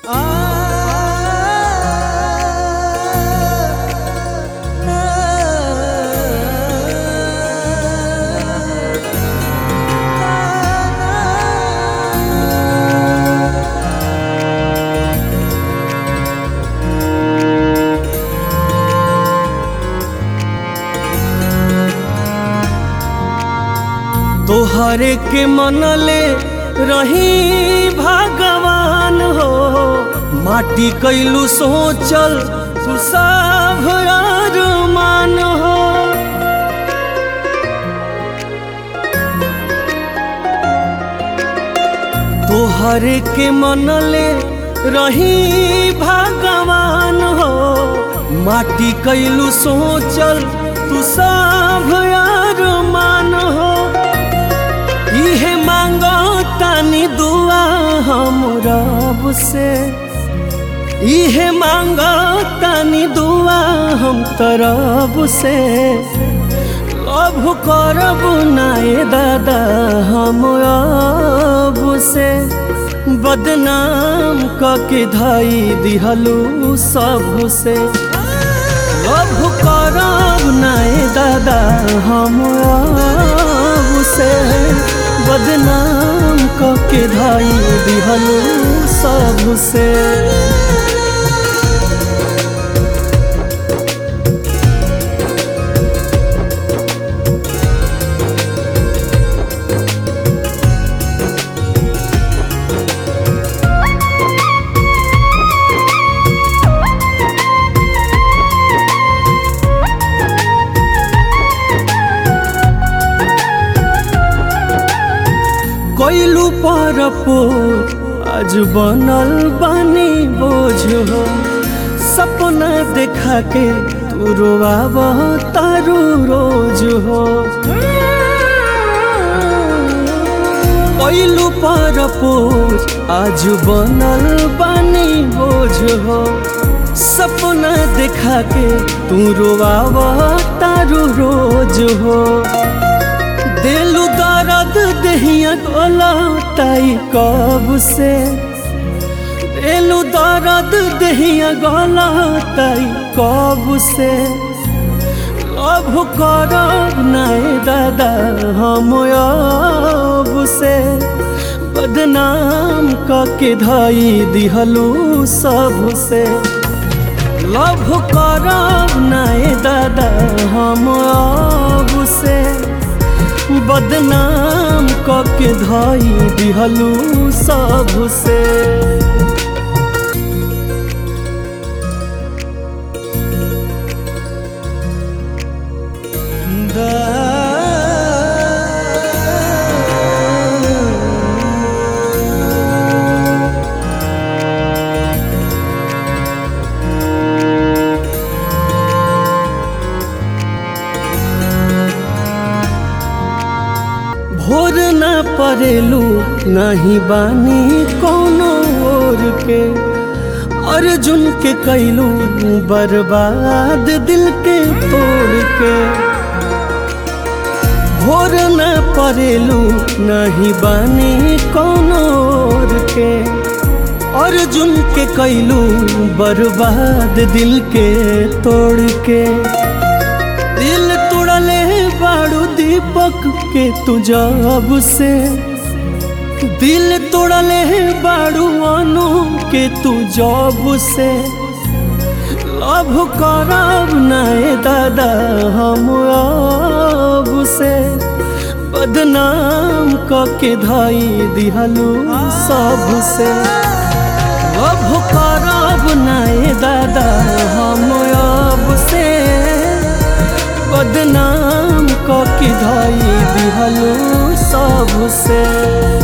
तोहरे के मनले रही भगवान हो माटी कैलू सोचल तू सब मान हो तोहरे के मनले रही भगवान हो माटी कैलू सोचल तू सब मान हो इहे मांगो तानी दुआ हम रब से इहे मांगो तानी दुआ हम तरब से लभ करब नाए दादा हम अब से बदनाम कके धाई दिहलू सब से लभ करब नाए दादा हम अब से बदनाम कके धाई दिहलू सब से कोइलू पर आज बनल बानी बोझ हो सपना देखा के तू रोआब तारू रोज हो कोइलू पर आज बनल बानी बोझ हो सपना देखा के तू रोआब तारू रोज हो दिलु दर्द दहिया गोला ताई कब से दिलु दर्द दहिया गोला ताई कब से लभ करब नाए दादा हम अब से बदनाम कके धाई दिहलू सब से लभ करब नाए दादा हम अब से बदनाम कके धाई दिहलू सब से भोर न परेलू नहीं बानी कोनो ओर के अर्जुन के कैलू बर्बाद दिल के तोड़ के भोर न परेलू नहीं बानी कोनो ओर के अर्जुन के कैलू बर्बाद दिल के तोड़ के दिल तोड़ले बाड़ू दीपक के तू जब से दिल तोड़ले बाड़ू अनु के तू जब से लभ करब नाए दादा हम अब से बदनाम कके धाई दिहलू सब से लभ करब नाए दादा हम अब से बदनाम कके धाई दिहलू सब से